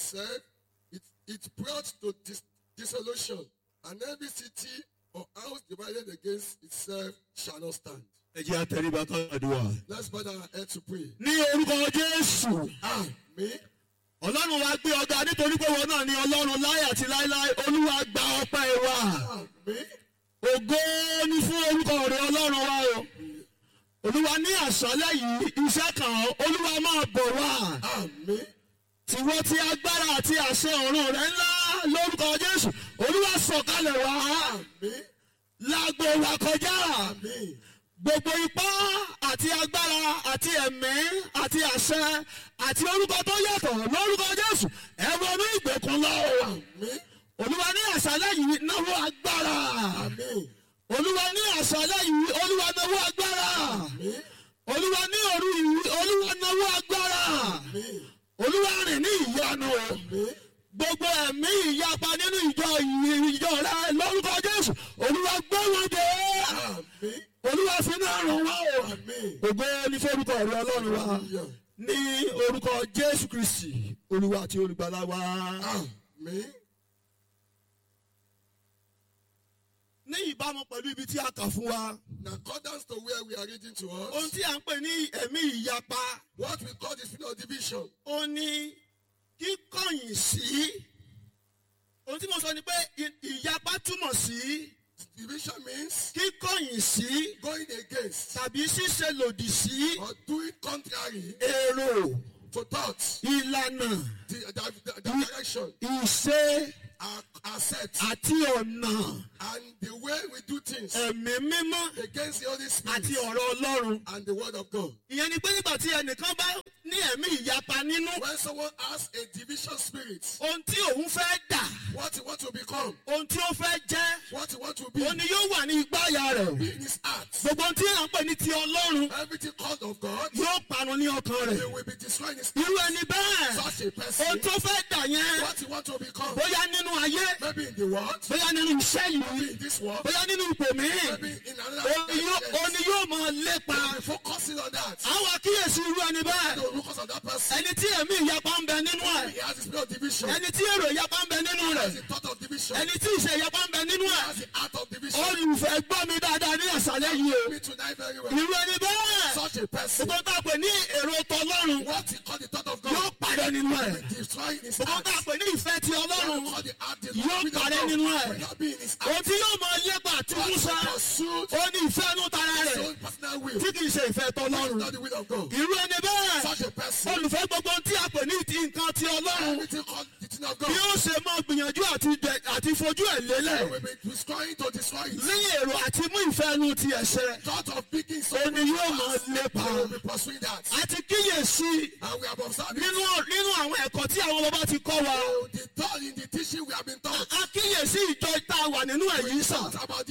itself, it, it brought to dis- dissolution, and every city or house divided against itself shall not stand. ẹ jẹ́ àtẹríba káàdùà. Let's bow our head to pray. ní orúkọ jésù Amen. ọlọ́run wa gbé ọgá nítorí pé wọn náà ní ọlọ́run láyé àti láéláé olúwa gba ọpẹ́ wa Amen. ògo ni fún orúkọ rẹ ọlọ́run wa o olúwa ní àṣálẹ́ yìí iṣẹ́ kan olúwa máa bọ̀ wá Amen. tiwọ́ tí agbára àti àṣẹ ọ̀run rẹ ńlá lórúkọ jésù olúwa sọ̀kalẹ̀ wá Amen. lágbo wa kọjá Amen. gbogbo ipá àti agbára àti ẹ̀mí àti àṣẹ àti orúkọ tó yàtọ̀ lórúkọ jésù ẹ wọnú ìgbèkùn lọ o Amen. olúwa ní àṣálẹ́ yìí náwó agbára Amen. olúwa ní àṣálẹ́ yìí olúwa náwó agbára Amen. olúwa ní òru yìí olúwa náwó agbára Amen. olúwa rìn ní ìyanu o Amen. gbogbo ẹ̀mí ìyapa nínú ìjọ yìí ìjọ rẹ lórúkọ jésù olúwa gbé wọn dé Amen. olúwa fi náà ràn wá o Amen. ògo ní forúkọ rẹ ọlọ́run wa Hallelujah. ní orúkọ jésù kristi olúwa àti olùgbàlà wa. Amen. ní ìbámu pẹ̀lú ibi tí a kà fún wa In accordance to where we are reading to ohun us, tí a ń pè ní ẹ̀mí ìyapa what we call the spirit of division. ó ní kíkọ̀yìn sí ohun tí mo sọ ni pé ì- ìyapa túmọ̀ sí Division means kíkọ̀yìn sí going against tàbí ṣíṣe lòdì sí or doing contrary èrò to thoughts, ìlànà the, the, the, the direction, ìṣe our, our set, àti ọ̀nà and the way we do things ẹ̀mí mímọ́ against the Holy àti Spirit ọ̀rọ̀ ọlọ́run. and the Word of God. ìyẹn ni pé nígbà tí ẹnìkan bá ní ẹ̀mí ìyapa nínú When someone has a division spirit, ohun tí òun fẹ́ dà what he wants to become, ohun tí ó fẹ́ jẹ́ what he wants to be, òun ni yóò wà ní igbáya rẹ̀. be in his heart. gbogbo ohun tí à ń pè ní ti ọlọ́run Everything called of God, yóò parun ní ọkàn he rẹ̀. will be destroying his irú ẹni bẹ́ẹ̀ such a ohun person. tó fẹ́ dà yẹn What he wants to become, bóyá nínú ayé maybe in the world, bóyá nínú iṣẹ́ maybe yìí in this world, bóyá nínú ipò míì maybe in another òun ni yóò- òun ni yóò máa lépa. Be focusing on that. àwọn àkíyèsí irú ẹni bẹ́ẹ̀ No, focus on that person. ẹni tí ẹ̀mí ìyapa ń bẹ nínú ẹ̀ He has the spirit of division. ẹni tí èrò ìyapa ń bẹ nínú He rẹ̀ has the thought of division. ẹni tí ìṣe ìyapa ń bẹ nínú He ẹ̀ has the art of division. olùfẹ́ gbọ́ mi dáadáa ní àṣálẹ́ yìí o Me tonight very well. irú ẹni bẹ́ẹ̀ Such a person. gbogbo tá a pè ní èrò tọlọ́run What he called the thought of yóò God. parẹ́ nínú ẹ̀ Destroying his gbogbo heart. tá a pè ní ìfẹ́ ti What ọlọ́run he called the art, the Yóò spirit of parẹ́ God. nínú ẹ̀. Will not be in his ohun heart. tí yóò máa lépa àti What he músá pursued ó ní ìfẹ́ inú tara his rẹ̀ own personal will. tí kì í ṣe ìfẹ́ tọlọ́run Not the will of God. irú ẹni bẹ́ẹ̀ Such a person. olùfẹ́ gbogbo tí a pè ní ti nǹkan ti ọlọ́run Everything called the thing of bí God. ó ṣe máa gbìyànjú àti dẹ- àti fojú ẹ̀ He lélẹ̀ will be destroying to destroy it. lẹ́yìn èrò àti mú ìfẹ́ inú ti ẹ̀ṣẹ̀ Thought of picking ó someone. ní yóò máa lépa He will be pursuing that. àti kíyèsí And we have observed it. nínú nínú àwọn ẹ̀kọ́ tí àwọn bàbá ti kọ́ wa The thought in the teaching we have been taught. a kíyèsí ìjọ tá a wà nínú ẹ̀yìn sàn About